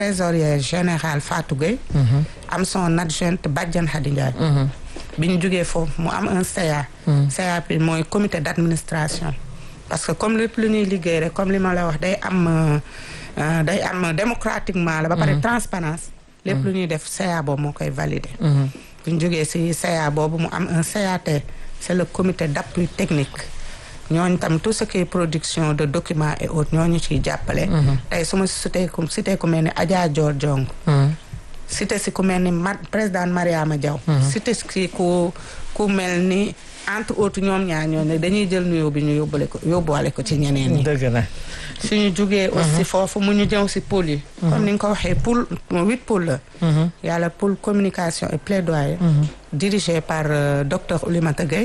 trésorier général Fatou Gueye am son adjointe Badiane Khady Ndiaye bi ñu jógee foofu mu am un CA CA bi mooy comité d'administration parce que comme lépp lu ñuy liggéey rek comme li ma la wax day am day am démocratiquement la ba pare transparence lépp lu ñuy def CA boobu moo koy valider bi ñu jógee ci CA boobu mu am un CAT c'est le comité d'appui technique ñooñu tam tout ce qui est production de documents et autres ñooñu ciy jàppale tey su ma cité ku cité ku mel ni Adja Dior Diong cité si ku mel ni ma président Mariama Diaw cité si ku ku mel ni entre autres ñoom ñaar ñooñu dañuy jël nuyoo bi ñu yóbbale ko yóbbuwale ko ci ñeneen ñi dëgg la suñu jugee aussi foofu mu ñu ñëw si pôle yi comme ni nga ko waxee pôle huit pôle la yàlla pôle communication et plaidoyer dirigé par docteur Oulimata Gueye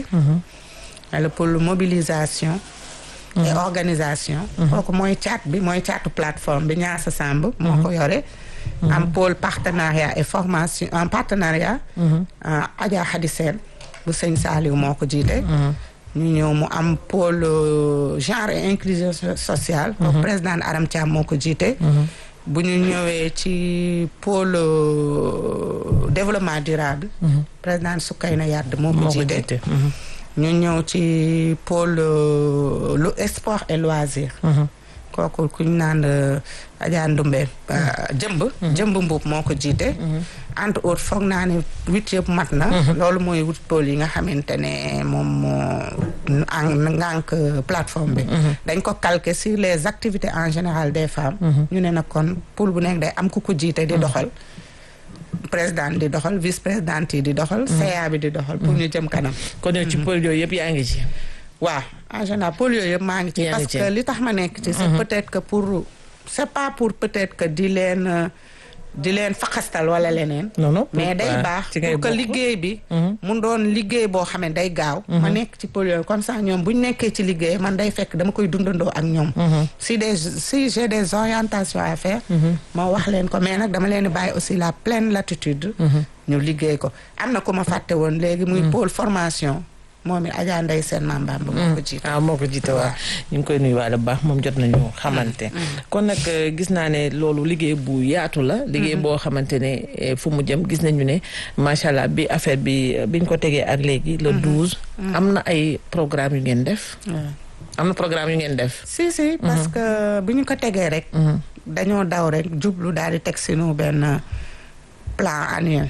le pôle mobilisation et organisation kooku mooy caat bi mooy caatu plateforme bi ñaasa Samb moo ko yore am pôle partenariat et formation en partenariat Adja Khady Sène bu sëñ Saliou moo ko jiite ñu ñëw mu am pôle genre et inclusion sociale kooku président Aram Thiam moo ko jiite bu ñu ñëwee ci pôle développement durable président Soukayna Yade moo ko jiite ñu ñëw ci pôle lu sport et loisir kooku ku ñu naan Adja Ndumbe jëmb jëmb mbuub moo ko jiite entre autres foog naa ne huit yëpp mat na loolu mooy huit pôle yi nga xamante ne moom moo ngànk plateforme bi dañ ko calquer sur les activités en général des femmes ñu ne nag kon pôle bu nekk day am ku ko jiite di doxal président di doxal vice présidente yi di doxal CA bi di doxal pour ñu jëm kanam kon yow ci pôle yooyu yëpp yaa ngi ci waaw en général pôle yooyu yëpp maa ngi ci parce que li tax ma nekk ci c'est peut-être que pour c'est pas pour peut-être que di leen di leen faxastal wala leneen non non mais day baax pour que liggéey bi mu doon liggéey boo xam ne day gaaw ma nekk ci pôle yooyu comme ça ñoom bu ñu nekkee ci liggéey man day fekk dama koy dundandoo ak ñoom si des si j'ai des orientations à faire ma wax leen ko mais nag dama leen di bàyyi aussi la pleine latitude ñu liggéey ko am na ku ma fàtte woon léegi muy pôle formation moom it Adja Ndeye Sène Mame Bamba moo ko jiite ah moo ko jiite waaw ñu ngi koy nuyuwaale bu baax moom jot nañu xamante kon nag gis naa ne loolu liggéey bu yaatu la liggéey boo xamante ne fu mu jëm gis nañu ne macha allah bi affaire bi biñ ko tegee ak léegi le douze am na ay programme yu ngeen def am na programme yu ngeen def si si parce que bi ñu ko tegee rek dañoo daw rek jublu daal di teg sinu benn plan annuel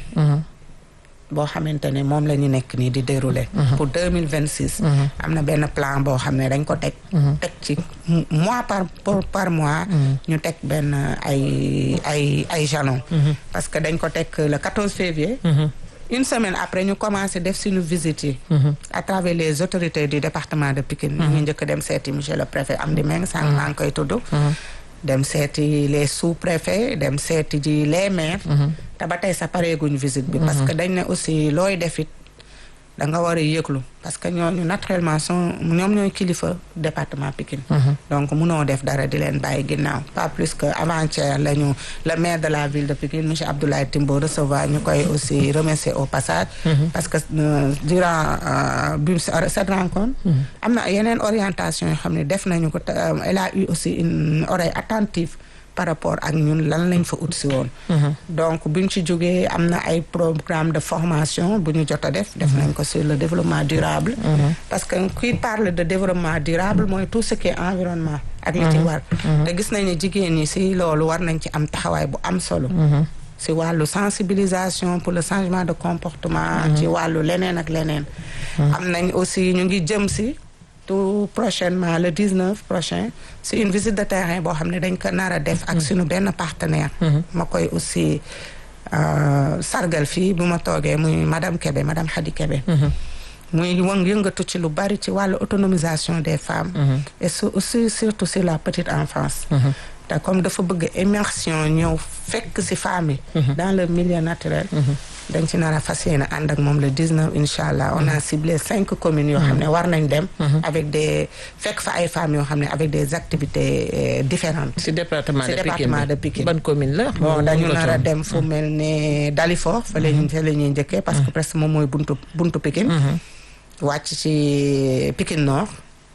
boo xamante ne moom la ñu nekk nii di dérouler pour deux mille vingt six am na benn plan boo xam ne dañ ko teg teg ci mois par par mois ñu teg benn ay ay ay jalons parce que dañ ko teg le quatorze février une semaine après ñu commencé def suñu visite yi à travers les autorités du département de Pikine ñu ngi njëkk dem seeti monsieur le préfet Amdi Meng sànq maa ngi koy tudd dem seeti les sous-préfets dem seeti ji les maires te ba tey sa pareeguñu visite bi parce que dañ ne aussi looy defit da nga war a yëglu parce que ñooñu naturellement sont ñoom ñooy kilifa département Pikine donc munoo def dara di leen bàyyi ginnaaw pas plus que avant-hier la ñu le maire de la ville de Pikine monsieur Abdoulaye Timbo recevoir ñu koy aussi remercier au passage parce que durant bi cette rencontre am na yeneen orientation yoo xam ne def nañu ko elle a eu aussi une oreille attentive par rapport ak ñun lan lañ fa ut si woon donc buñ ci jógee am na ay programme de formation bu ñu jot a def def nañ ko sur le développement durable parce que kuy parle de développement durable mooy tout ce qui est environnement ak li ci war te gis nañ ne jigéen ñi si loolu war nañ ci am taxawaay bu am solo si wàllu sensibilisation pour le changement de comportement ci wàllu leneen ak leneen am nañ aussi ñu ngi jëm si tout prochainement le 19 prochain c'est une visite de terrain boo xam ne dañ ko nar a def ak suñu benn partenaire ma koy aussi sargal fii bu ma toogee muy madame Kébé madame Khady Kébé muy wëng yëngatu ci lu bari ci wàllu autonomisation des femmes et aussi surtout sur la petite enfance te comme dafa bëgg immersion ñëw fekk ci femmes yi dans le milieu naturel dañ ci nar a fas yéene ànd ak moom le 19 incha allah on a ciblé cinq communes yoo xam ne war nañ dem. avec des fekk fa ay femmes yoo xam ne avec des activités différentes. ci département de Pikine département de Pikine. ban commune la. bon dañu nar a dem fu mel ne Dalifort. fa la ñuy fa la ñuy njëkkee parce que presque moom mooy buntu buntu Pikine. wàcc ci Pikine Nord.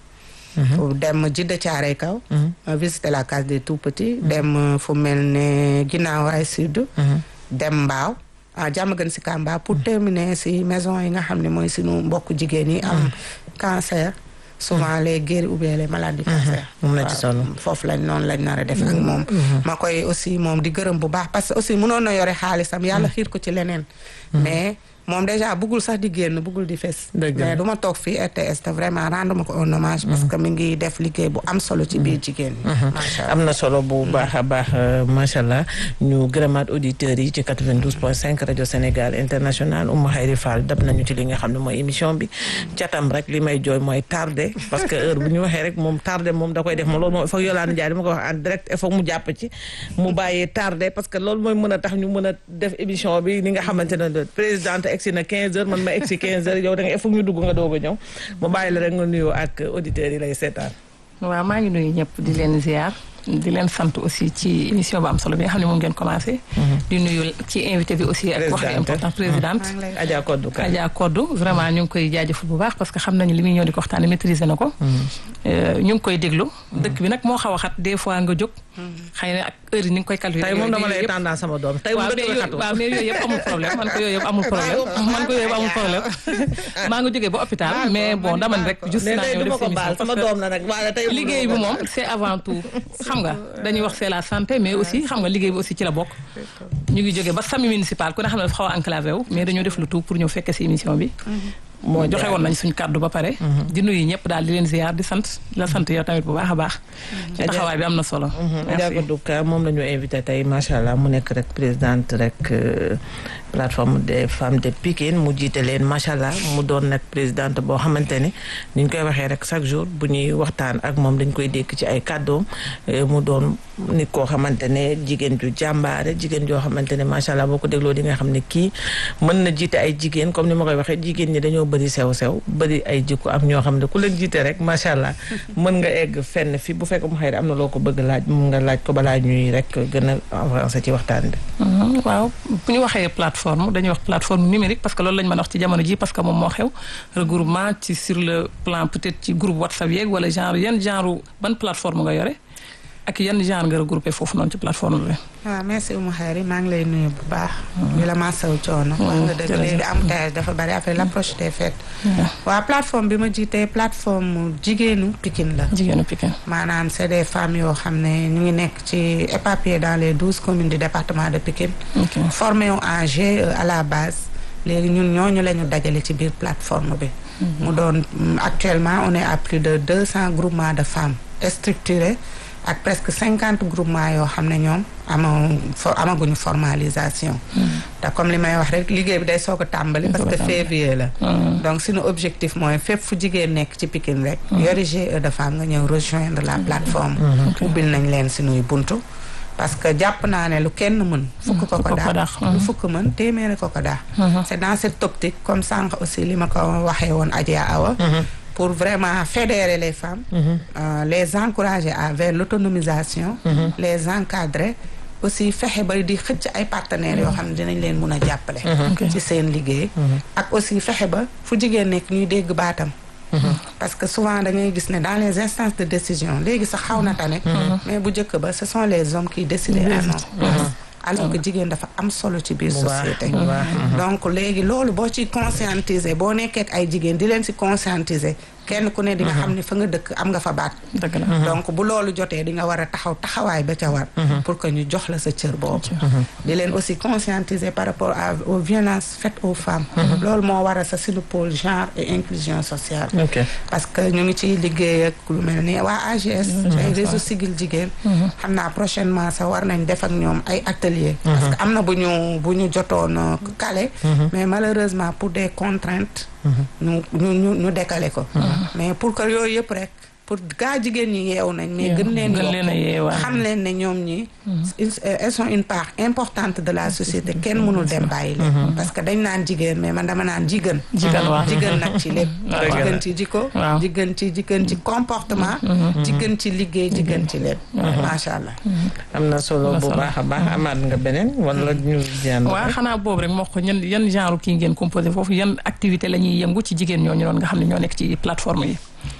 dem Jidda Caaray Kaw ma visité la case des tout petits dem fu mel ne ginnaaw ay sud dem mbaaw ah jàmm gën si Kamba pour terminer si maison yi nga xam ne mooy suñu mbokk jigéen yi am cancer souvent les guéris ou bien les malades du cancer moom la ci solo foofu lañ noonu lañ nar a def ak moom ma koy aussi moom di gërëm bu baax parce que aussi mënoon na yore xaalisam yàlla xiir ko ci leneen mais moom déjà bëggul sax di génn bëggul di fes mais du ma toog fii RTS te vraiment rendre ma ko un hommage parce que mi ngi def liggéey bu am solo ci biir jigéen ñi macha allah am na solo bu baax a baax macha allah ñu gërëmaat auditeurs yi ci 92 point 5 rajo Sénégal international Oumou Khayri Fall dab nañu ci li nga xam ne mooy émission bi catam rek li may jooy mooy tardé parce que heure bu ñu waxee rek moom tardé moom da koy def ma loolu moom il faut Yolande Ndiaye dama ko wax en direct il faut mu jàpp ci mu bàyyee tardé parce que loolu mooy mën a tax ñu mën a def émission bi ni nga xamante ne présidente egsi na 15 heures man ma egsi 15 heures yow da nga il faut ñu dugg nga doog a ñëw mu bàyyi la rek nga nuyoo ak auditeurs yi lay seetaan waaw maa ngi nuyu ñëpp di leen ziar di leen sant aussi ci émission bu am solo bi nga xam ne moom ngeen commencé. di nuyu ci invité bi aussi ak wax important présidente. Adja Kodou Ka Adja Kodou vraiment ñu ngi koy jaajëfal bu baax parce que xam nañu li muy ñëw di ko waxtaanee maîtriser na ko. ñu ngi koy déglu. dëkk bi nag moo xaw a xat des fois nga jóg. xëy na ak heure yi ni nga koy calculer. tey moom dama lay tendance sama doom tey moom dëkk bi xatu waaw mais yooyu yëpp amul problème man ko yooyu yëpp amul problème man ko yooyu yëpp amul problème. maa ngi jógee ba hôpital mais bon dama ne rek. juste naa ñëw def émission sama doom la nag waaye tey liggéey bi moom c'est avant tout xam nga dañuy wax c'est la santé mais aussi xam nga liggéey bi aussi ci la bokk. ñu ngi jógee ba sami municipal ku ne xam ne dafa xaw a enclavé wu mais dañoo def le tout pour ñëw fekke si émission bi. moo joxe woon nañ suñ kàddu ba pare. di nuyu ñëpp daal di leen ziar di sant la sant yow tamit bu baax a baax. ci taxawaay bi am na solo. Adja Kodou Ka moom la ñu invité tey macha allah mu nekk rek présidente rek plateforme des femmes de Pikine mu jiite leen macha allah mu doon nag présidente boo xamante ne ni ñu koy waxee rek chaque jour bu ñuy waxtaan ak moom dañ koy dékk ci ay kàddoom mu doon nit koo xamante ne jigéen ju jàmbaare jigéen joo xamante ne macha allah boo ko dégloo di nga xam ne kii mën na jiite ay jigéen comme ni ma koy waxee jigéen ñi dañoo bëri sew sew bëri ay jikko am ñoo xam ne ku leen jiite rek macha allah mën nga egg fenn fi bu fekk mu xëy am na loo ko bëgg laaj mun nga laaj ko balaa ñuy rek gën a avancé ci waxtaan bi. waaw bu ñu waxee plateforme dañuy wax plateforme numérique parce que loolu lañ mën a wax ci jamono ji parce que moom moo xew regroupement ci sur le plan peut-être ci groupe WhatsApp yeeg wala genre yan genre ban plateforme nga yore ak yan genre nga regroupé foofu noonu ci plateforme bi. waaw merci Oumou Khayri maa ngi lay nuyu bu baax. di la masawu coono. wax nga dëgg léegi embouteillage dafa bari après l'approche des fêtes. waaw plateforme bi ma jiitee plateforme jigéenu Pikine la. jigéenu Pikine. maanaam c'est des femmes yoo xam ne ñu ngi nekk ci éparpillées dans les douze communes du département de Pikine. formées en GIE à la base. léegi ñun ñooñu la ñu dajale ci biir plateforme bi. mu doon actuellement on est à plus de deux cents groupements de femmes structurés. ak presque cinquante groupements yoo xam ne ñoom ama amaguñu formalisation te comme li may wax rek liggéey bi day soog a tàmbali parce que février la donc suñu objectif mooy fépp fu jigéen nekk ci Pikine rek yori GIE de femmes nga ñëw rejoindre la plateforme ubbil nañ leen suñuy buntu parce que jàpp naa ne lu kenn mën fukk ko ko daax lu fukk mën téeméeri ko ko daax c'est dans cette optique comme sànq aussi li ma ko waxee woon Adja Awa pour vraiment fédérer les femmes euh, les encourager à vers l'autonomisation les encadrer aussi fexe ba di xëcc ay partenaires yoo xam ne dinañ leen mun a jàppale ci seen liggéey ak aussi fexe ba fu jigéen nekk ñuy dégg baatam parce que souvent da ngay gis ne dans les instances de décision léegi sax xaw na tane mais bu njëkk ba ce sont les hommes qui décident à notre place alors que jigéen dafa am solo ci biir société donc léegi loolu boo ci conscientiser boo nekkee ak ay jigéen di leen si conscientiser kenn ku ne di nga xam ne fa nga dëkk am nga fa baat donc bu loolu jotee di nga war a taxaw taxawaay ba ca war pour que ñu jox la sa cër boobu di leen aussi conscientiser par rapport à aux violences faites aux femmes loolu moo war a sa suñu pôle genre et inclusion sociale parce que ñu ngi ciy liggéey ak lu mel ni waa AGS ay réseau sigil jigéen xam naa prochainement sax war nañ def ak ñoom ay atelier parce que am na bu ñu bu ñu jotoon kale mais malheureusement pour des contraintes ñu ñu ñu ñu décaler ko mais pour que yooyu yëpp rek pour gaa jigéen ñi yeewu nañ mais gën leen yokk xam leen ne ñoom ñi elles sont une part importante de la société kenn mënul dem bàyyi leen parce que dañ naan jigéen mais man dama naan jigéen jigéen nag ci lépp jigéen ci jikko jigéen ci jigéen ci comportement jigéen ci liggéey jigéen ci lépp macha allah am na solo bu baax a baax amaat nga beneen wala ñu jaan waaw xanaa boobu rek moo ko ñan yan genre kii ngeen composé foofu yan activité la ñuy yëngu ci jigéen ñooñu noonu nga xam ne ñoo nekk ci plateforme yi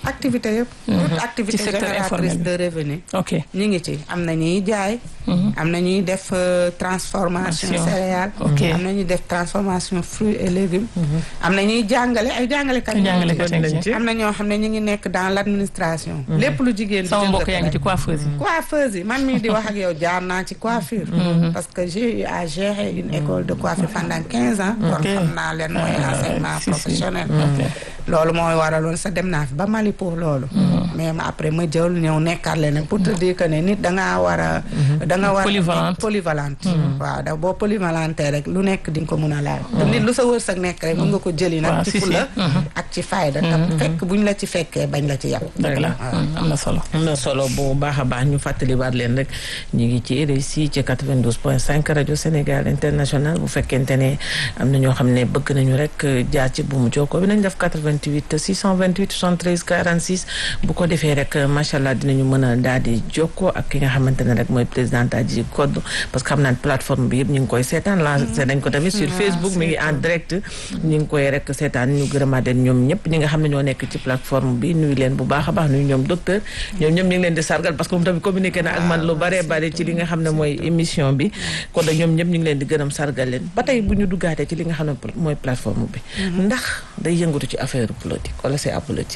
activité yëpp. toute activité ci secteur génératrice informel bi. de revenu. ok ñu ngi ci am na ñuy jaay. am na ñuy def euh, transformation Action. céréales. Ok. am na ñuy def transformation fruits et légumes. am na ñuy jàngale ay jàngalekat. Ay jàngalekat Kon nañ ci. am na ñoo xam ne ñu ngi nekk dans l' administration. lépp lu jigéen di sama jëm mbokk sa yaa ngi ci rek. coiffeuse yi. coiffeuse yi man mii di wax ak yow jaar naa ci coiffure. parce que j'ai eu à gérer une école de coiffure pendant quinze ans. kon Ok. xam naa leen mooy enseignement si, si. professionnel. Ok. loolu mooy waraloon sa dem naa fi ba Mali pour loolu. mais ma après ma jël ñëw nekkaat leneen pour te dire que ne nit da ngaa war a. da nga war a Polyvalente. polyvalente. waaw da boo polyvalente rek lu nekk di nga ko mun a laal. te nit lu sa wërsëg nekk rek mun nga ko jëli Waaw, nag. si, ci si. fula ak ci fayda. te fekk buñ la ci fekkee bañ la ci yàpp. dëgg la am na solo. am na solo bu baax a baax ñu fàttaliwaat leen rek ñu ngi ci RSI ci 92 point 5 rajo Sénégal international bu fekkente ne am na ñoo xam ne bëgg nañu rek jaar ci bu mu jokkoo bi nañ def 88 628 73 46 bu ko defee rek macha allah dinañu mën a daal di jokkoo ak ki nga xamante ne rek mooy présidente Adji Codou parce que xam naa ne plateforme bi yëpp ñu ngi koy seetaan lancé nañ ko tamit sur Facebook mi ngi en direct ñu ngi koy rek seetaan ñu gërëmaat leen ñoom ñëpp ñi nga xam ne ñoo nekk ci plateforme bi nuyu leen bu baax a baax nuyu ñoom docteur ñoom ñoom ñu ngi leen di sargal parce que moom tamit communiqué na ak man lu bare bare ci li nga xam ne mooy émission bi kon nag ñoom ñëpp ñu ngi leen di gërëm sargal leen ba tey bu ñu duggaatee ci li nga xam ne mooy plateforme bi ndax day yëngatu ci affaire politique wala c'est apolitique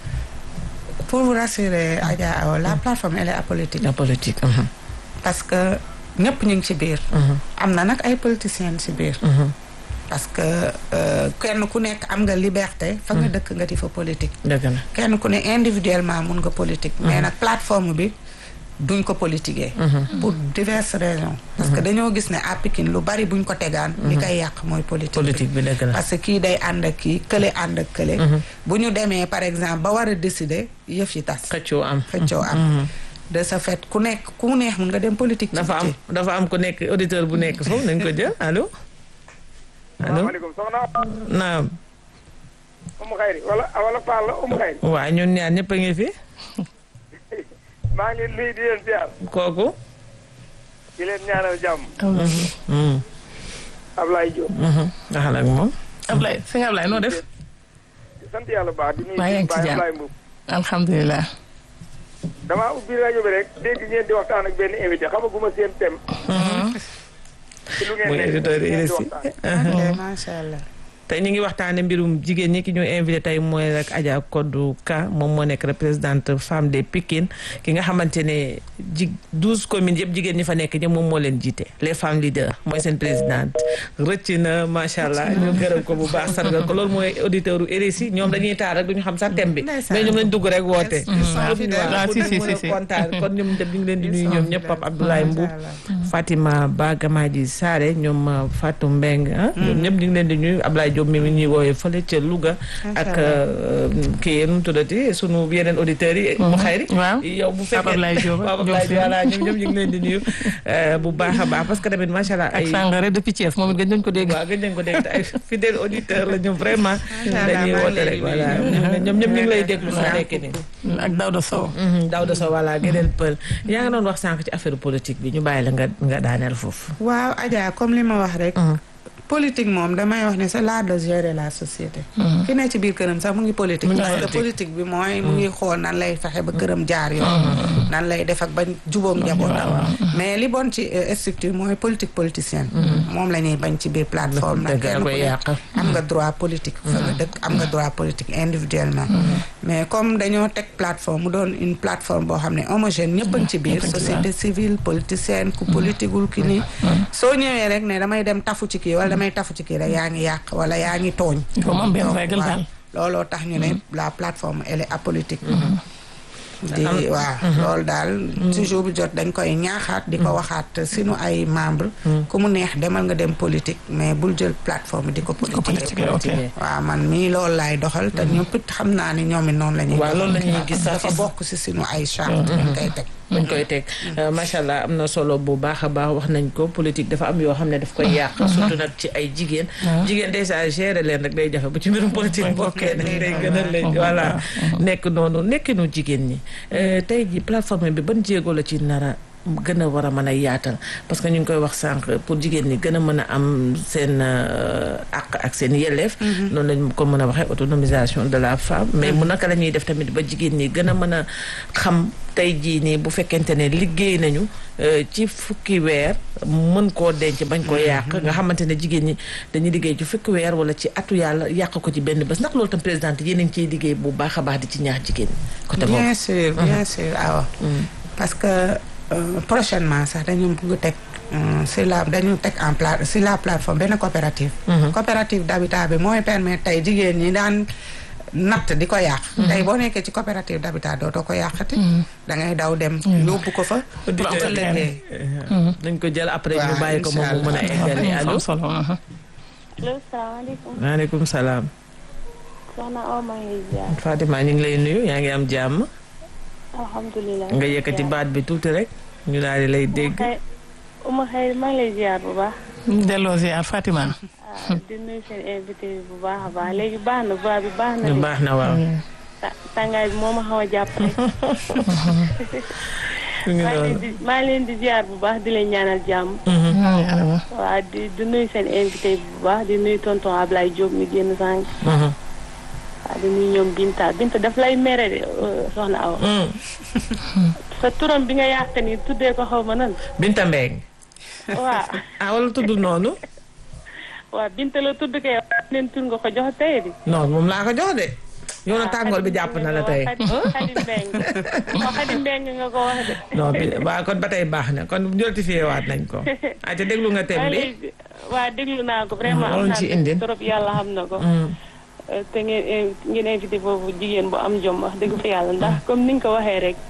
pour vous rassurer Adja Awa la plateforme elle est apolitique. apolitique parce que ñëpp ñu ngi ci biir. am na nag ay politiciens ci biir. parce que euh, kenn ku nekk am nga liberté. fa nga dëkk nga di fa politique. dëgg la kenn ku ne individuellement mun nga politique. mais nag plateforme bi duñ ko politiquer. pour diverses raisons. parce que dañoo gis ne à Pikine lu bari buñ ko tegaan. li koy yàq mooy politique bi. politique bi dëgg la parce que kii day ànd ak kii kële ànd ak kële. bu ñu demee par exemple ba war a décider yëf yi tas. xëccoo am xëccoo am. de ce fait ku nekk ku neex mun nga dem politique. ci dafa am biti. dafa am ku nekk auditeur bu nekk foofu nañ ko jël allo allo maaleykum soxna naam Umu Xayri wala wala Fall la Umu Xayri waa ñun ñaar ñëpp a ngi fi maa ngi leen nuyu di leen ziar kooku di leen ñaanal jàmm Mm, Ablaye Diop mhm. nga xam ak moom Ablaye sëñ Ablaye noo def. di sant yàlla bu baax di nuyu Maa ngi ci Baye jàmm. Ablaye Mbow alhamdulilah. damaa ubbi rajo bi rek dégg ngeen di waxtaan ak benn invité xamaguma seen thème ci lu ngeen mooy nekk auditeur ngeen di RSI waxtaan. ok macha allah. tey ñu ngi waxtaane mbirum jigéen ñi ki ñu invité tey mooy rek Adja Codou Ka moom moo nekk représentant femme des Pikine ki nga xamante ne ji douze communes yëpp jigéen ñi fa nekk ñëpp moom moo leen jiite les femmes leaders mooy seen présidente rëcc na macha allah ñu gërëm ko bu baax sargal ko loolu mooy auditeur u RSI ñoom dañuy taal rek duñu xam sax thème bi Ndeysaan. mais ñoom lañ dugg rek woote Ndeysaan. Ah, si, si, si, si. kontaan kon ñoom dem ñu ngi leen di nuyu ñoom ñëpp Pape Abdoulaye Mboub Macha Fatima Ba Gamaji Sare ñoom uh, Fatou Mbeng ah ñoom ñëpp ñu ngi leen di nuyu Ablaye Diop mi ñuy woowee fële ca Louga Macha ak uh, kii nu mu tuddati sunu yeneen auditeurs yi mu xayri waaw. yow bu fekkee Pape Ablaye Diop ak Pape ñoom Ablaye seen. Diop voilà ñoom ñëpp ñu ngi leen di nuyu uh, bu baax a baax parce que tamit macha allah ak ay Sangare depuis Thiès moom it gën nañu ko dégg. waaw gëj nañ ko dégg te ay fidèles auditeurs la ñu vraiment allah, dañuy maa ngi woote leen rek di voilà nuyu. ñoom ñëpp ñu ngi lay déglu sa nekk nii ak Daouda Sow. Daouda Sow voilà gëneel pël yaa nga doon wax sànq ci affaire politique bi ñu bàyyi la nga nga daaneel foofu waaw Adja comme li ma wax rek. politique moom damay wax ne c'est l'art de gérer la société. ki ne ci biir këram sax mu ngi politique. Mu ngi parce que politique. politique bi mooy mu ngi xool nan lay fexe ba këram jaar yoon. nan lay def ak ba jubóom njabootam. mais li bon ci euh, structure mooy politique politicienne. moom la ñuy bañ ci biir plateforme. Dëgg la kenn ku koy ne yàq. am nga droit politique fa nga dëkk am nga droit politique individuellement. mais comme dañoo teg plateforme mu doon une plateforme boo xam ne homogène ñëpp a ngi ci biir. société civile politicienne ku politiqueul ki nii. soo ñëwee rek ne damay dem tafu ci kii wala damay tafu ci kii rek yaa ngi yàq wala yaa ngi tooñ. Il faut mu am benn Donc, règle waaw, daal. looloo tax ñu ne la plateforme elle est apolitique. di waaw loolu daal toujours bu jot dañ koy ñaaxaat di ko waxaat sinu ay membre ku mu neex demal nga dem politique mais bul jël plateforme di ko politique politique, ok. waaw man mii loolu laay doxal te ñëpp it xam naa ni ñoom it noonu la ñuy waaw loolu la ñuy doxal. gis dafa sax bokk si sinu ay charte dañ koy teg buñ koy teg macha allah am na solo bu baax a baax wax nañ ko politique dafa am yoo xam ne daf koy yàq surtout nag ci ay jigéen jigéen déjà gérer leen rek day jafe bu ci mbirum politique bokkee nag day gën a leen voilà nekk noonu nekkinu jigéen ñi Euh, tey ji plateforme bi ban jéego la ci nara gën a war a mën a yaatal parce que ñu ngi koy wax sànq pour jigéen ñi gën a mën a am seen euh, ak àq ak seen yelleef noonu lañ ko mën a waxee autonomisation de la femme mais mu naka la ñuy def tamit ba jigéen ñi gën a mën a xam tey jii nii bu fekkente ne liggéey nañu ci fukki weer mën koo denc bañ ko yàq nga xamante ne jigéen ñi dañuy liggéey ci fukki weer wala ci atu yàlla yàq ko ci benn bés ndax loolu tam présidente yéen a ngi ciy liggéey bu baax a baax di ci ñaax jigéen côté boobu bien sûr bien sûr awa parce que prochainement sax dañu bëgg teg sur la dañu teg en place sur la plateforme benn coopérative coopérative d'habitat bi mooy permettre tey jigéen ñi daan natt di ko yàq tey boo nekkee ci coopérative d'habitat dootoo ko yàqati da ngay daw dem yóbbu ko fa dañ ko jël après ñu bàyyi ko moom mu mën a eggali allo allo salaamaaleykum. maaleykum salaam soxna Awa maa ngi lay ziar. Fatima ñu ngi lay nuyu yaa ngi am jàmm alhamdulilah. nga yëkkati baat bi tuuti rek ñu daal di lay dégg Ouma xëy maa ngi lay ziar bu baax. delloo ziar Fatima. ah di nuyu seen invité bi bu baax a baax léegi baax na voix bi baax na. de baax na waaw ta- tàngaay bi moo ma xaw a jàpp rek. ñu ngi maa ngi leen noonu di maa ngi leen di ziar bu baax di leen ñaanal jàmm. waaw di di nuyu seen invité bi bu baax di nuyu tonton Ablaye Diop mi génn sànq. Mhm. waaw di nuyu ñoom Binta Binta daf lay mere de euh, soxna Awa. Mm. sa turam bi nga yàq ni tuddee ko xaw ma nan. Binta Mbeng waaw ah wala tudd noonu waaw Binta la tudd kay leen tur nga ko jox tey di. non moom laa ko jox de yow na tàngoor bi jàpp na la tey Xadi Mbeng moo Xadi Mbeng nga ko wax de. non bi waa kon ba tey baax na kon notifié waat nañ ko ah te déglu nga thème bi waa déglu naa ko vraiment loolu am ci naa indi. trop yàlla xam na ko. Mm. Euh, te ngeen ngeen invité foofu jigéen bu am jom wax dëgg fa yàlla ndax comme ni nga ko waxee rek.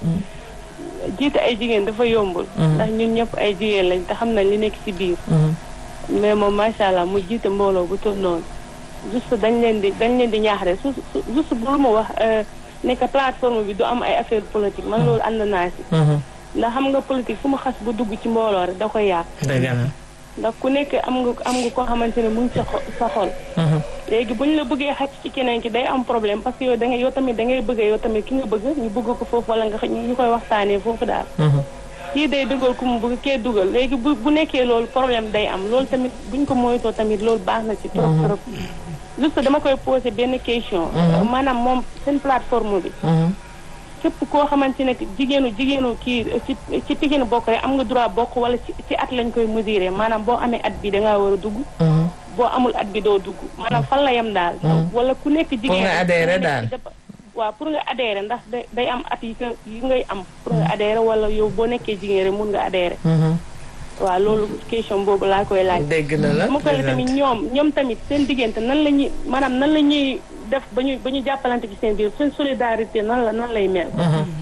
jiite ay jigéen dafa yombul. ndax ñun ñëpp ay jigéen lañ te xam nañ li nekk ci biir. Mm. mais moom macha allah mu jiite mbooloo bu toll noonu. juste dañ leen di dañ leen di ñaax rek su su juste bu ma wax euh, ne que plateforme bi du am ay affaire politique man loolu ànd naa si. Mhm. ndax xam nga politique fu mu xas bu dugg ci mbooloo rek da koy yàq. dëgg la ndax ku nekk am nga am nga koo xamante ne mu ngi sa xo- sa xol. Mhm. léegi bu ñu la bëggee xaj ci keneen ki day am problème parce que yow da ngay yow tamit da ngay bëgg yow tamit ki nga bëgg ñu bëgg ko foofu wala nga xa- ñu koy waxtaanee foofu daal. Mhm. kii day dugal ku mu bëgg kee dugal léegi bu bu nekkee loolu problème day am loolu tamit buñ ko moytoo tamit loolu baax na ci trop trop. juste dama koy poser benn question. maanaam moom seen plateforme bi. Mhm. képp koo xamante ne jigéenu jigéenu kii ci ci Pikine bokk rek am nga droit bokk wala ci ci at lañ koy mesurer maanaam boo amee at bi da ngaa war a dugg. Mhm. boo amul at bi doo dugg maanaam fan la yem daal. wala ku nekk jigéen nga adhérer ku nekk daal. dafa- waaw pour nga adhérer ndax day day am at yi nga yi ngay am. pour nga adhérer wala yow boo nekkee jigéen rek mun nga adhérer. Mhm. waaw loolu question boobu laa koy laaj. dégg na la mu koy tamit ñoom ñoom tamit seen diggante nan la ñuy maanaam nan la ñuy def ba ñu ba ñu jàppalante ci seen biir seen solidarité nan la nan lay mel.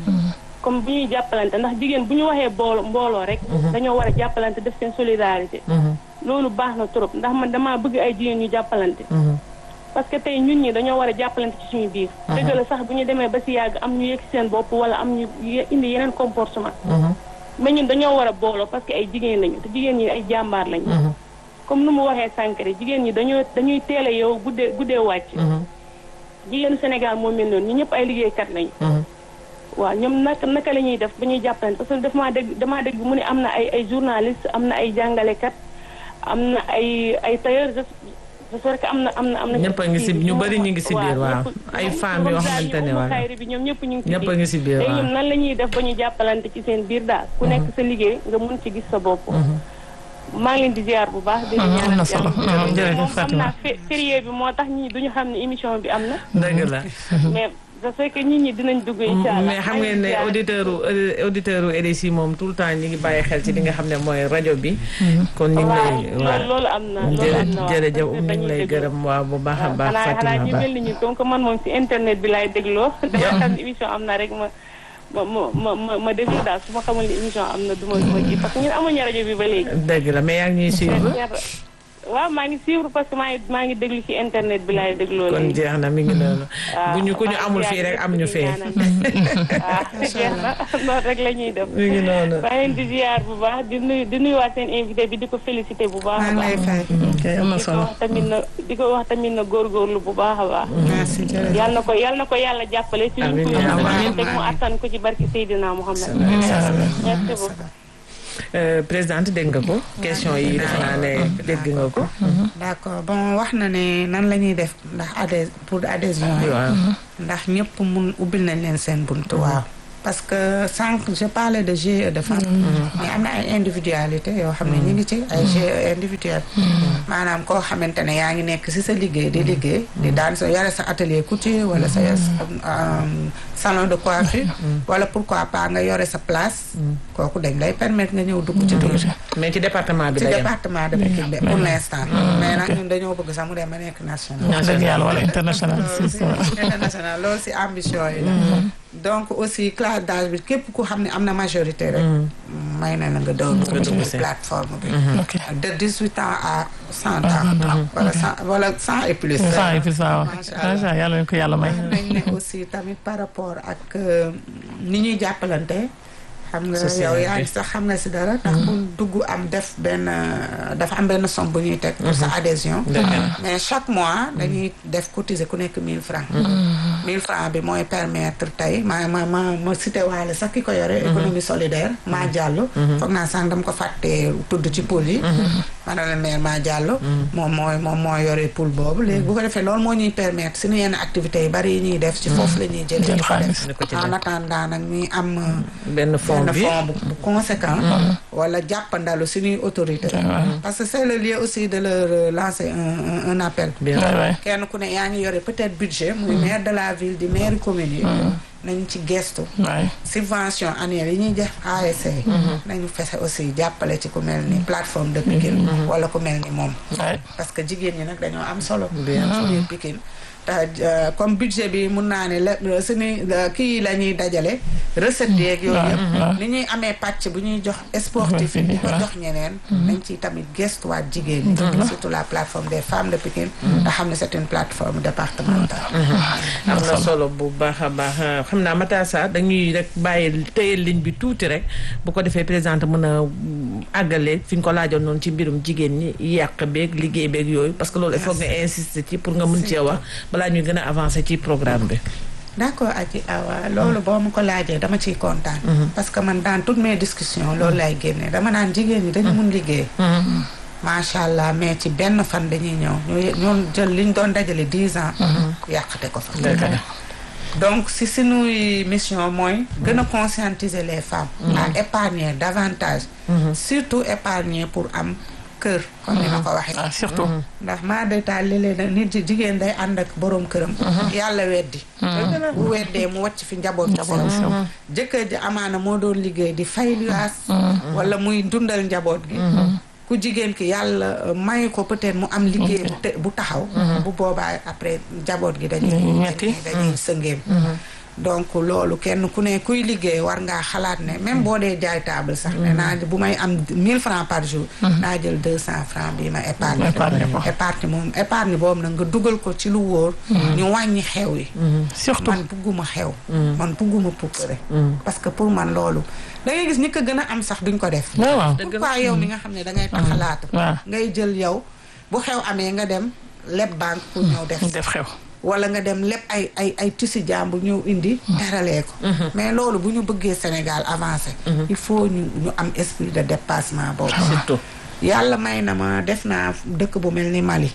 comme bu ñuy jàppalante ndax jigéen bu ñu waxee boolo mbooloo rek. dañoo war a jàppalante def seen solidarité. Mhm. loolu baax na trop ndax man damaa bëgg ay jigéen ñu jàppalante. Mhm. parce que tey ñun ñi dañoo war a jàppalante ci suñu biir. dëgg la sax bu ñu demee ba si yàgg am ñu yëg seen bopp wala am ñu ye- indi yeneen comportement. Mhm. mais ñun dañoo war a booloo parce que ay jigéen lañu te jigéen ñi ay jàmbaar lañu. Mhm. comme nu mu waxee sànq rek jigéen ñi dañoo dañuy teel a yow guddee guddee wàcc. Mhm. jigéenu Sénégal moo mel noonu ñu ñëpp ay liggéeykat lañu. Mhm. waaw ñoom naka naka la ñuy def ba ñuy jàppalante parce que daf maa dégg damaa dégg mu ne am na ay ay journaliste am na ay jàngalekat am na ay ay tailleur je je sais que am na am na am na. ñëpp a ngi si ñu bëri ñu ngi si biir waaw ay femmes yoo xamante ne waaw xayri bi ñoom ñëpp ñu ngi si ñëpp a ngi si biir léegi waaw ñoom nan la ñuy def ba ñu jàppalante ci seen biir daal ku nekk sa liggéey nga mun ci gis sa bopp maa ngi leen di ziar bu baax di leen am ñaanal na solo jàmm. jërëjëf moom xam Fatima naa fé- férié bi moo tax ñi duñu xam ne émission bi am na dëgg la mais je sais que nit ñi dinañ dugg incha allah mais xam ngeen ne auditeur u auditeur u RSI moom tout le temps ñi ngi bàyyi xel ci li nga xam ne mooy rajo bi kon ñu ngi lay waaw waaw loolu loolu am na loolu jërë am na waaw. jërëjëf Parce que ñu ngi dañuy lay déglu. gërëm waaw bu baax a waaw baax xanaa xanaa Fatima ñu Ba mel ni ñu donc man moom si internet bi laay dégloo dama xam ne émission am na rek ma ma ma ma ma déglu daal su ma xamul ni émission am na du ma du ma kii parce que ñun amuñu rajo bi ba léegi dëgg la mais yaa ngi ñuy suivre waaw maa ngi suivre parce que maa ngi maa ngi déglu ci internet bi laay dégloo kon léegi jeex na mi ngi noonu waaw bu ñu ku ñu maa ngi amul ziar fii rek ñëpp am ñu di fee ñaanal ñëpp. waaw jeex na noonu rek la ñuy def mi ngi noonu maa leen di ziar bu baax di nuyu di nuyuwaat seen invité bi di ko félicité bu baax maa a ngi baax lay fay. ok am na di ko solo wax tamit na di ko wax tamit na góorgóorlu bu baax a baax merci jërëjëf. yal na ko yal na ko yàlla jàppale ci ñu Amiin, ko amiin, yóbbu amiin. teg mu attan ko ci barki Seydina Muhammad merci beaucoup Euh, présidente dégg nga ko question yi defe naa ne dégg nga ko d'accord bon wax na ne nan la ñuy def ndax adhé pour adhésion yi waaw ndax ñëpp mun ubbil nañ leen seen bunt waaw parce que sànq je parlais de GIE de femmes mais am na ay individualité yoo xam ne ñu ngi ci ay GIE individuel maanaam koo xamante ne yaa ngi nekk ci sa liggéey di liggéey di daan sa yore sa atelier couture wala sa um, salon de coiffure wala pourquoi pas nga yore sa place kooku dañ lay permettre nga ñëw dugg ci biir mais ci département bi ci la yem département de Pikine de pour l'instant mais nag ñun dañoo bëgg sax mu dem ba nekk national wax dëgg yàlla wala international si si international loolu ci ambition yi la donc aussi classe d'âge bi képp ku xam ne am na majorité rek may na la nga daw dugg ci biir plateforme bi ok de 18 ans à 100 ans wala 100 wala 100 et plus saa yi fi saa waaw Macha Allah. macha yàlla nañu ko yàlla may nañ ne aussi tamit par rapport ak euh, ni ñuy jàppalante xam nga Société yow yaa bi. ngi sax xam nga si dara ndax pour dugg am def benn euh, dafa am benn somme bu ñuy teg pour sa adhésion mais chaque mois dañuy def cotiser ku nekk 1000 francs 1000 francs bi mooy permettre tey ma ma ma ma cité waale sax ki ko yore économie solidaire maa jàllo foog naa sax dama ko fàttee tudd ci pool yi madame la maire maa jàllo moom mooy moom mooy yore pool boobu léegi bu ko defee loolu moo ñuy permettre suñu yenn activités yi bari yi ñuy def ci foofu la ñuy jëlee jël di ko def xaalis ko ci en attendant nag ñuy am euh, benn fond benn bi fond bu bu conséquent wala jàppandalu suñuy autorité parce que c'est le lieu aussi de leur euh, lancer un un, un appel bien waay waay kenn ku ne yaa ngi yore peut-être budget muy maire de la ville di maire commune yi nañ ci gestu waay subvention annuelle yi ñuy def ASC nañu fexe aussi jàppale ci ku mel ni plateforme de Pikine wala ku mel ni moom waay parce que jigéen ñi nag dañoo am solo ci biir Pikine te euh, comme budget bi mun naa ne la suñu kii yi la ñuy dajale recettes yeeg yooyu yëpp ni ñuy amee pàcc bu ñuy jox sportif yi di ko jox ñeneen nañ ci tamit gestuwaat jigéen ñi surtout la plateforme des femmes de Pikine te xam ne c'est une plateforme départementale am na solo bu baax a baax xam naa Matar Sarr dañuy rek bàyyi téye ligne bi tuuti rek bu ko defee présidente mën a àggale fi ñu ko laajoon noonu ci mbirum jigéen ñi yàq beeg liggéey beeg yooyu parce que loolu il faut nga insister ci pour nga mën cee wax balaa ñuy gën a avancer ci programme bi. d'accord Adji Awa loolu boo ma ko laajee dama ciy kontaan parce que man dans toutes mes discussions loolu lay génne dama naan jigéen ñi dañu mun liggéey macha allah mais ci benn fan dañuy ñëw ñu ñoon jël liñ doon dajale dix ans yàqate ko fa donc si suñuy mission mooy gën a conscientiser les femmes à épargner davantage surtout épargner pour am kër comme ni ma ko waxee ah surtout ndax maa daytaal léeg-léeg nit ji jigéen day ànd ak boroom këram yàlla weddi bu weddee mu wàcc fi njaboot bi Njaboot bi sew sew. jëkkër ji amaana moo doon liggéey di fay luyaas wala muy dundal njaboot gi ku jigéen ki yàlla euh, may ko peut-être mu am liggéey bu te- bu taxaw bu boobaa après njaboot gi dañuy Dañuy metti. dañuy sëngeem donc loolu kenn ku ne kuy liggéey war ngaa xalaat ne même boo dee jaay table sax ne naa bu may am 1000 francs par jour naa jël 200 francs bi ma épargne Épargne ko. épargne moom épargne boobu nag nga dugal ko ci lu wóor ñu wàññi xew yi surtout man bugguma xew man bugguma pukkare parce que pour man loolu da ngay gis ñi ko gën a am sax duñ ko def waaw waaw pourquoi yow mi nga xam ne da ngay taxalaatu waaw. ngay jël yow bu xew amee nga dem leb banque pour ñëw def def xew wala nga dem lépp ay ay ay tissu jàmbur ñëw indi teralee ko mais loolu bu ñu bëggee Sénégal avancé il faut ñu ñu am esprit de dépassement boobu surtout. yàlla may na ma def naa dëkk bu mel ni Mali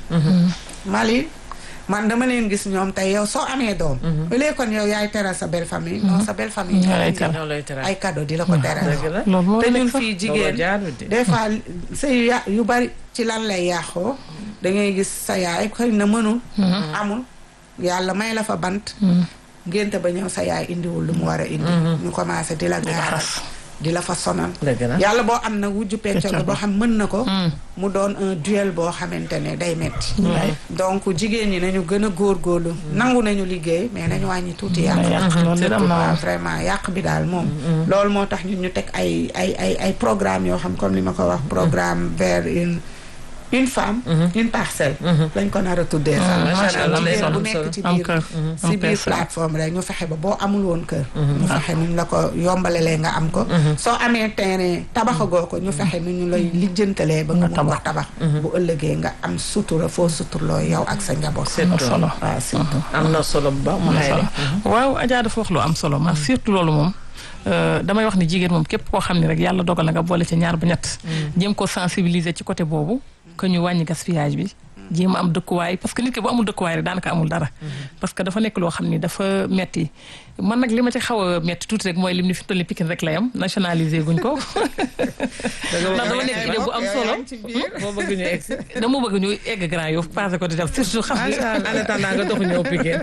Mali man dama leen gis ñoom tey yow soo amee doom au lieu kon yow yaay teral sa belle famille non sa belle famille Ñoo lay indi teral. ñoo lay teral. ay cadeau di la ko teral dëgg la. loolu moo te nekk ñun sax. fii looloo jigéen jaarul de. des fois sëy yu ya- yu bari ci lan lay yàqoo da ngay gis sa yaay xëy na mënul amul yàlla may la fa bant ngénte ba ñëw sa yaay indiwul lu mu war a indi ñu commencé di la gaaral di la fa sonal dëgg la. yàlla boo am na wujju pecco Pecco boo xam mën na ko mu doon un duel boo xamante ne day metti donc jigéen ñi nañu gën a góorgóorlu nangu nañu liggéey mais nañu wàññi tuuti yàq yàq loolu de am na waaw moom. vraiment yàq bi daal moom loolu moo tax ñun ñu teg ay ay ay ay programme yoo xam comme ni ma ko wax programme vers une une femme une parcelle lañ ko nar a tuddee sax Macha Allah, jigéen am bu solo. nekk ci am biir kër si am biir personne. plateforme rek ñu fexe ba boo amul woon kër ñu fexe nu ñu la ko yombalalee nga am ko soo amee terrain tabaxagoo ko ñu fexe nu ñu lay lijjantalee ba nga mun ko tabax bu ëllëgee nga am sutura foo suturloo yow ak sa njaboot am na solo waaw surtout am na solo bu baax mu am na xayri. solo waaw Adja dafa wax lu am solo ma surtout loolu moom euh, damay wax ni jigéen moom képp koo xam ne rek yàlla dogal na nga boole ci ñaar ba ñett jéem ko sensibiliser ci côté boobu que ñu wàññi gaspillage bi jéem a am dëkkuwaay parce que nit ki bu amul dëkkuwaay rek daanaka amul dara parce que dafa nekk loo xam ni dafa metti man nag li ma ci xaw a metti tuuti rek mooy lim ni fi tolli Pikine rek la yam nationaliser guñ ko ndax dama nekk idée bu am solo boo bëgg ñu egg si. dama bëgg ñu egg Grand Yoff passé ko di def surtout xam nga en attendant nga doxu ñëw Pikine.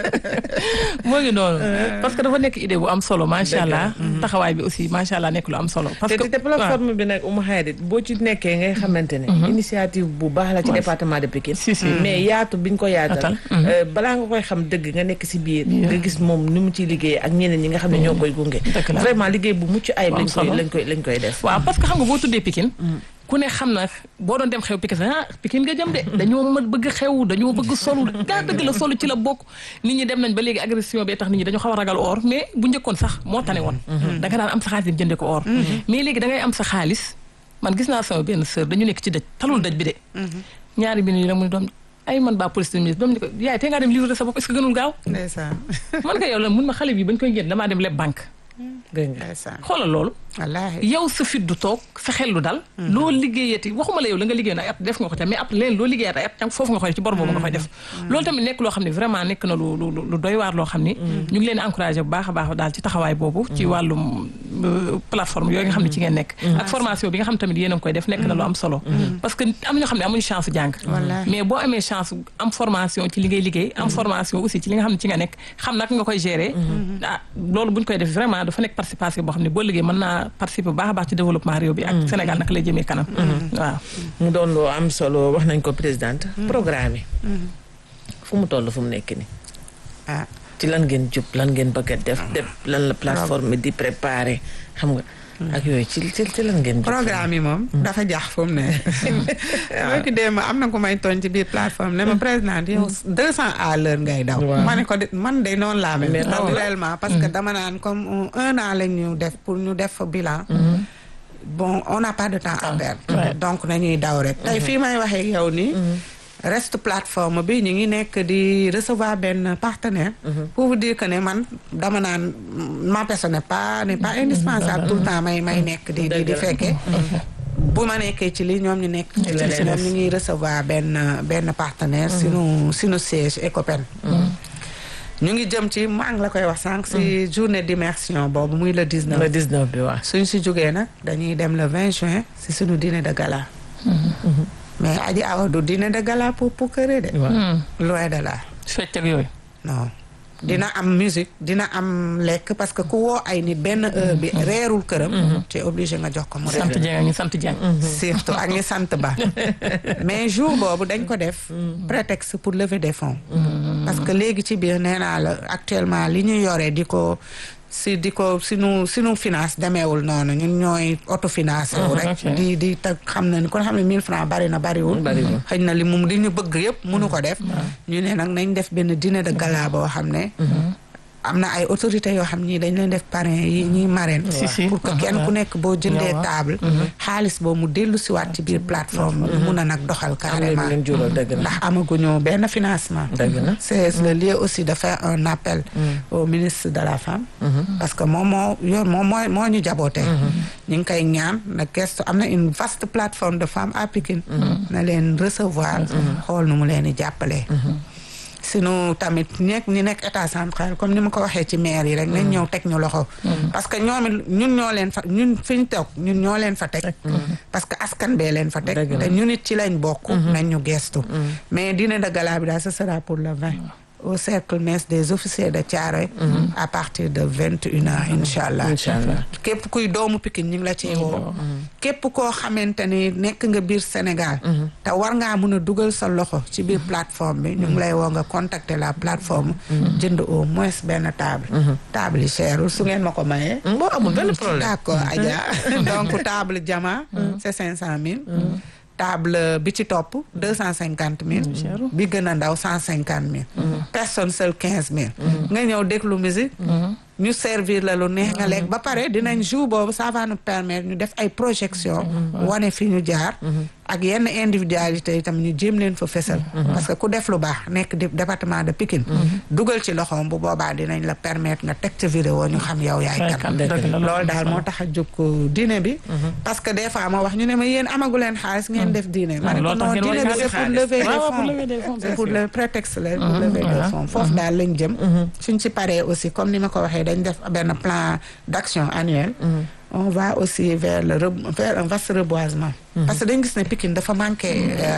moo ngi noonu parce que dafa nekk idée bu am solo macha allah taxawaay bi aussi macha allah nekk lu am solo parce te que te plateforme bi nag Oumou Khayri boo ci nekkee ngay xamante ne. initiative bu baax la ci département de Pikine. Si, si. mais yaatu biñ ko yaatal. Atal. euh, balaa nga koy xam dëgg nga nekk si biir. nga gis moom ni mu ciy liggéey ak ñeneen ñi nga xam ne ñoo koy gunge. Dëgg la. vraiment liggéey bu mucc ayib Bu am lañ koy solo. lañ koy lañ koy def. waaw parce que xam nga boo tuddee Pikine ku ne xam na boo doon dem xew Pikine ah Pikine nga jëm de dañoo mën bëgg xew dañoo bëgg solu gaa dëgg la solu ci la bokk nit ñi dem nañ ba léegi agression bee tax nit ñi dañoo xaw a ragal or mais bu njëkkoon sax moo tane woon da nga daan am sa xaalis dem jënde ko or mais léegi da ngay am sa xaalis man gis naa sama benn sœur dañu nekk ci dëj talul dëj bi de ñaari bi yi nag mu ne doom ay man baa police de doom ni ko yaay te ngaa dem livrer sa bopp est-ce que gënul gaaw ndeysaan man ko yow la mun ma xale bi bañ koy génn damaa dem leb banque gën nga. ndeysaan xoolal loolu wallaahi yow sa fit du toog sa xel du dal loo liggéeyati waxuma la yow la nga liggéeyoon ay at def nga ko ca mais après leen loo liggéeyat ay at tam foofu nga koy def ci bor boobu nga koy def loolu tamit nekk loo xam ne vraiment nekk na lu lu lu doy waar loo xam ni ñu ngi leen di encouragé bu baax a baax daal ci taxawaay boobu ci wàllum euh, plateforme yooyu nga xam ne ci ngeen nekk ak formation bi nga xam tamit yéen a ngi koy def nekk na lu am solo parce que am ñoo xam ne amuñu chance jàng Wallaahi. mais boo amee chance am formation ci li ngay liggéey am formation aussi ci li nga xam ne ci nga nekk xam naka nga koy gérer ah loolu buñ koy def vraiment dafa nekk participation boo xam ne boo liggéey mën naa participer bu baax a baax ci développement réew bi ak Sénégal naka lay jëmee kanam waaw mu doon loo am solo wax nañ ko présidente. programme yi. fu mu toll fu mu nekk nii. ah ci lan ngeen jub lan ngeen bëgg a def def lan la plateforme di préparer xam nga. ak yooyu ci ci ci lan ngeen jub. programme yi moom dafa jax fu mu ne boo ki dee ma am na ku may tooñ ci biir plateforme ne ma président yow deux cent à l'heure ngay daw Waaw. ma ne ko de man de noonu laa mel Mais raw la. naturellement parce que dama naan comme un an la ñu def pour ñu def bilan bon on n'a pas de temps à perdre ouais. donc nañuy daw rek tey fii may waxee yow nii reste plateforme bi ñu ngi nekk di recevoir benn partenaire pour vous dire que ne man dama naan ma personne n'est pas n'est pas indispensable tout le temps may may nekk di di di fekkee bu ma nekkee ci lii ñoom ñu nekk ci leneen ñoom ñu ngi recevoir benn benn partenaire sunu sunu siège Ecopen ñu ngi jëm ci maa ngi la koy wax sànq si journée d'immersion boobu muy le 19 le 19 bi waaw. suñ si jógee nag dañuy dem le 20 juin si suñu dîner de gala mais aji awa du dîner de gala pour pour kër de loin de là fecc ak yooyu non dina am musique dina am lekk parce que ku woo ay nit benn heure bi reerul këram tu es obligé nga jox ko mu reer sant Dieng ak ñu sant Dieng surtout ak ñi sant ba mais jour boobu dañ ko def prétexte pour lever des fonds parce que léegi ci biir nee naa la actuellement li ñu yore di ko si di ko sinu sinu finance demeewul noonu ñun ñooy autofinancé wu rek ok. di di tag xam na ni kon xam ne 1000 francs bari na bariwul Bariwul. xëy na li mu li ñu bëgg yëpp mënu ko def ñu ne nag nañ def benn dîner de gala boo xam ne am na ay autorités yoo xam ñii dañ leen def parrain yi ñuy marraine Si, si. pour que kenn ku nekk boo jëndee waaw. table xaalis boobu mu dellu siwaat ci biir plateforme bi mun a nag doxal am na carrément leen jural dëgg la. ndax amaguñu benn financement dëgg la. c'est le lieu aussi de faire un appel au ministre de la femme parce que moom moo yor moom moo moo ñu jabootee ñu ngi koy ñaan na gestu am na une vaste plateforme de femmes à Pikine na leen recevoir xool nu mu leen di jàppalee sinu tamit nekk ñi nekk état central comme ni ma ko waxee ci maire yi rek nañ ñëw teg ñu loxo parce que ñoom it ñun ñoo leen fa ñun fi ñu toog ñun ñoo leen fa teg parce que askan bee leen fa teg Dëgg la. te ñun it ci lañ bokk nañ ñu gestu mais dîner de gala bi daal ce sera pour le 20 au cercle mess des officiers de Thiaroye à partir de vingt une heures incha allah incha allah. képp kuy doomu Pikine ñu ngi la ciy woo képp koo xamante ni nekk nga biir Sénégal te war ngaa mun a dugal sa loxo ci biir plateforme bi ñu ngi lay woo nga contacter la plateforme jënd au moins benn table table yi cherul su ngeen ma ko mayee boo amul benn problème. d'accord Adja donc table jama c'est cinq cent mille table bi ci topp deux cent cinquante mille bi gën a ndaw cent cinquante mille personne seule quinze mille nga ñëw déglu musique ñu servir la lu neex nga lekk ba pare dinañ jour boobu ça va nous permettre ñu def ay projection wane fi ñu jaar ak yenn individualité yi tam ñu jéem leen fa fesal parce que ku def lu baax nekk di département de Pikine dugal ci loxoom bu boobaa dinañ la permettre nga teg ca vidéo ñu xam yow yaay Yaay kan kan, dëgg la, loolu daal moo tax a jóg dîner bi parce que des fois ma wax ñu ne ma yéen amagu leen xaalis ngeen def dîner ma ne ko loolu tax non ngeen war dîner bi a c'est pour xaalis. lever des waaw pour fonds lever des fonds, c'est pour le prétexte la pour lever des voilà. fonds foofu daal lañ jëm suñ ci paree aussi comme ni ma ko waxee dañ def benn plan d'action annuel on va aussi vers le re- vers un vaste reboisement parce que dañ gis ne Pikine dafa manqué euh,